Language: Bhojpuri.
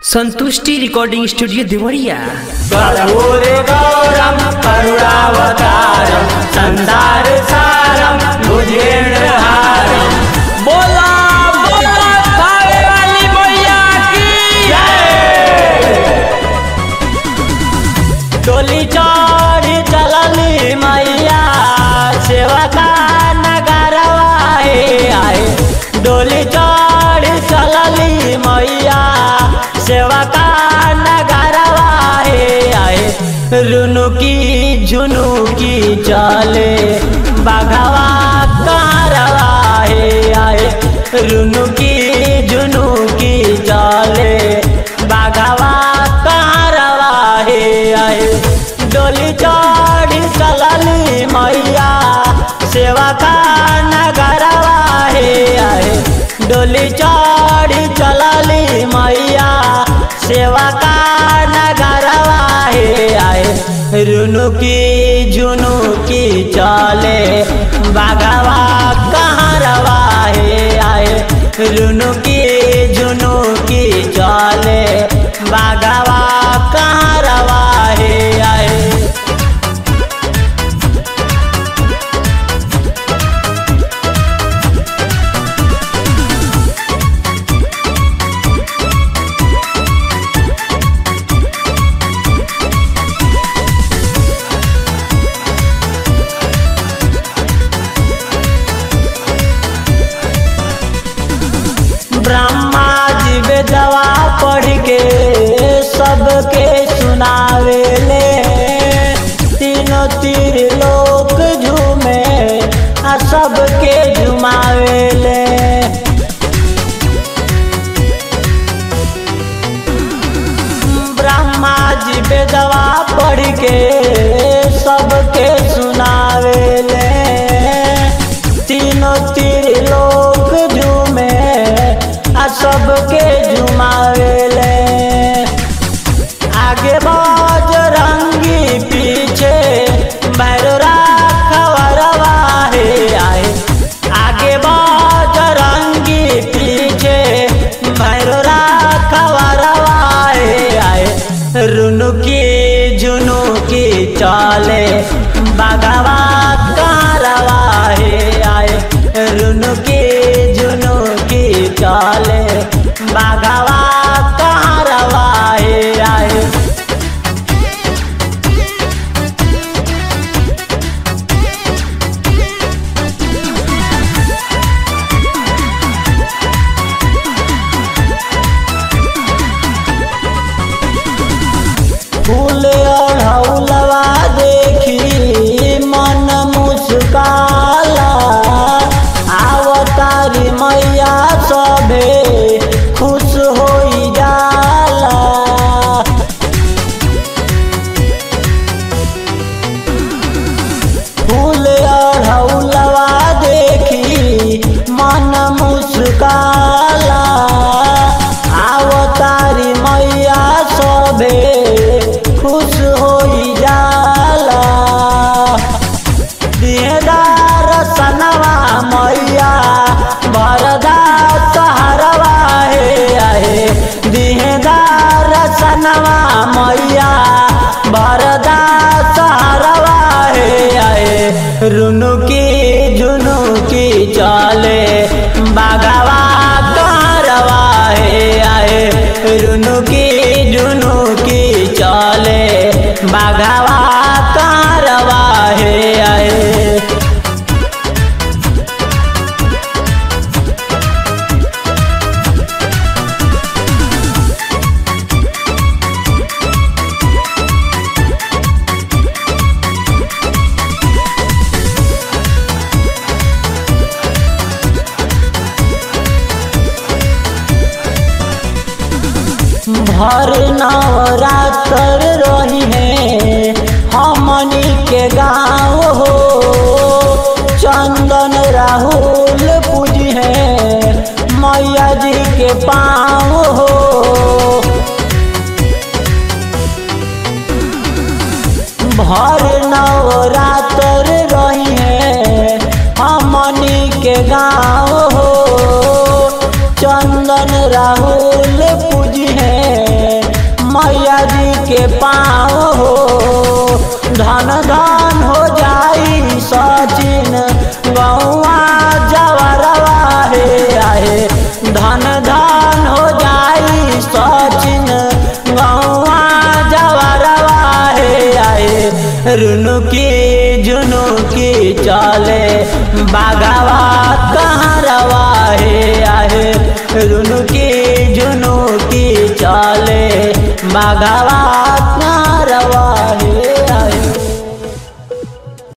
संतुष्टि रिकॉर्डिंग स्टूडियो देवरिया कर्पूरे गौरम करुणावतारम संसार सारम भुजेन्द्रहारम बोला बोला खावे वाली मैया की डोली चढ़ी चलली मैया सेवा का नगरवा हे आए डोली चढ़ी चलली मैया सेवा का नगरवा हे आए रुनु की झुनु की चले बाघवा कारवा हे आए रुनु की झुनु की चले बाघवा कारवा हे आए डोली चढ़ी चलली मैया सेवा का नगरवा हे आए डोली चढ़ी चलली मैया सेवा का नगरवा हे आए रुनु की झुनु की चले बाघवा कहरवा हे आए रुनु की झुनु की चले बाघवा कहरवा हे आए ब्रह्मा जी बेदवा पढ़ के सबके सुनावे ले तीनों तीर लोक झूमे आ सबके झुमावे ले ब्रह्मा जी बेदवा पढ़ के सबके सुनावे ले तीनों तीर लोक झूमे आ सबके झुमावे ले आगे बाज रंगी पीछे भैरवा खबरवा हे आए आगे बाज रंगी पीछे भैरवा खबरवा हे आए रुनु की झुनु की चले बागवा कारवा हे आए रुनु की झुनु की चले बागवा कारवा हे आए फूल ओढ़ौलवा देखी मन मुस्काला आवतारी मैया सभे खुश होई जाला फूल ओढ़ौलवा देखी मन मुस्काला आवतारी मैया सभे खुश होई जाला दिहदार सनवा मैया भरदा सहरवा हे आहे दिहदार सनवा मैया भरदा सहरवा हे आहे रुनु की झुनु की चले बागवा कारवा हे आए रुनु की झुनु की चले बागवा कारवा हे आए भर नवरात्र रही है हमनी के गाँव हो चंदन राहुल पूजी है मैया जी के पाँव हो भर नवरात्र रही है हमनी के गाँव हो चंदन राहुल पूजी है के पाँव हो धन धन हो जाई सचिन गौआ जवरवा हे आहे धन धन हो जाई सचिन गौआ जवरवा हे आहे रुनु की जुनू की चले बागवा कहाँ रवा हे आहे रुनु की जुनू की चले बागवा कहाँ रवा